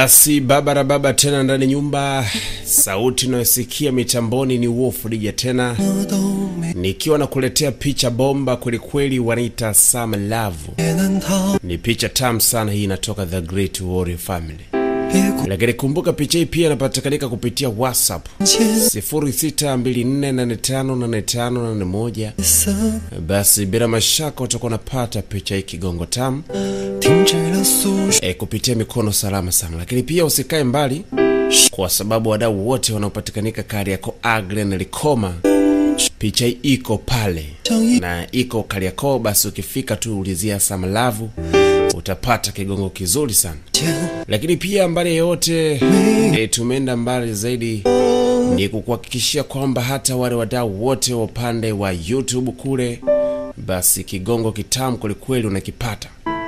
Basi baba na baba tena ndani nyumba, sauti inayosikia mitamboni ni Wolf Dija tena nikiwa nakuletea picha bomba kwelikweli, wanaita Sam Love. Ni picha tamu sana hii, inatoka The Great Warrior Family. Lakini kumbuka picha hii pia inapatikanika kupitia WhatsApp 0624858581. Basi bila mashaka utakuwa unapata picha hii kigongo tamu e, kupitia mikono salama sana. Lakini pia usikae mbali, kwa sababu wadau wote wanaopatikanika Kariakoo, Agre na Likoma, picha hii iko pale na iko Kariakoo. Basi ukifika tu ulizia Samalavu utapata kigongo kizuri sana. Lakini pia mbali yote e, tumeenda mbali zaidi ni kukuhakikishia kwamba hata wale wadau wote wa upande wa YouTube kule, basi kigongo kitamu kwelikweli unakipata.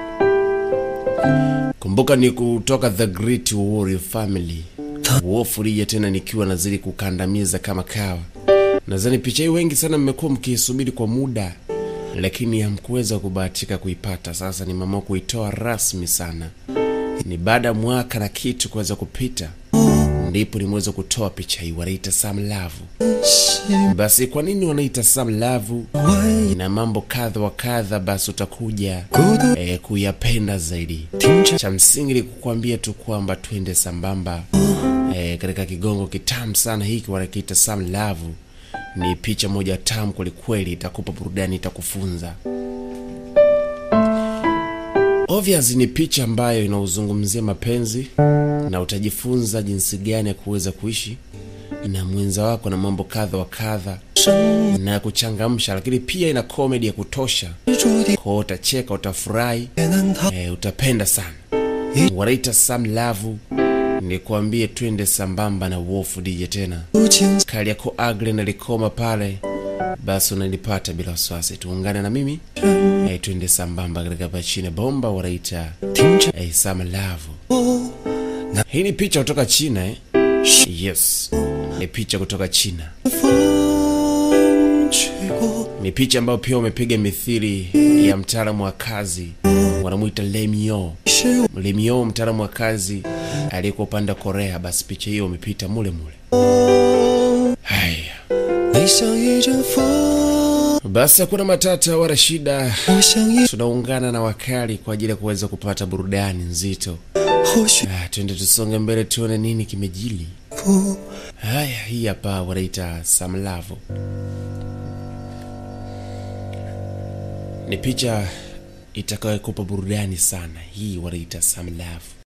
Kumbuka ni kutoka The Great Warrior Family. Wolf Dija tena nikiwa nazidi kukandamiza kama kawa. Nadhani picha hii wengi sana mmekuwa mkiisubiri kwa muda, lakini hamkuweza kubahatika kuipata. Sasa ni mama kuitoa rasmi sana, ni baada ya mwaka na kitu kuweza kupita, ndipo nimeweza kutoa picha hii. Wanaita Sam Love. Basi kwa nini wanaita Sam Love? Ina mambo kadha wa kadha, basi utakuja eh, kuyapenda zaidi. Cha msingi ni kukuambia tu kwamba twende sambamba eh, katika kigongo kitamu sana hiki wanakiita Sam Love. Ni picha moja tamu kwelikweli, itakupa burudani, itakufunza. Obvious ni picha ambayo inauzungumzia mapenzi na utajifunza jinsi gani ya kuweza kuishi na mwenza wako na mambo kadha wa kadha na ya kuchangamsha, lakini pia ina comedy ya kutosha, kwa utacheka, utafurahi, e, utapenda sana. Wanaita Sam Love. Nikwambie twende sambamba na Wolf Dija tena Kariakoo Agre na Likoma pale, basi unanipata bila wasiwasi. Tuungane na mimi e, twende sambamba katika pachine bomba wanaita e, Sam Love. Hii ni picha kutoka China eh? Yes, ni picha kutoka China. Ni picha ambayo pia wamepiga mithili ya mtaalamu wa kazi wanamwita Lemio. Lemio, mtaalamu wa kazi aliyekuwa upande wa Korea. Basi picha hiyo wamepita mule mule. Haya basi, hakuna matata wala shida, tunaungana na wakali kwa ajili ya kuweza kupata burudani nzito. Ah, twende tusonge mbele tuone nini kimejili. Haya, hii hapa wanaita Sam Love. Ni picha itakayokupa burudani sana. Hii wanaita Sam Love.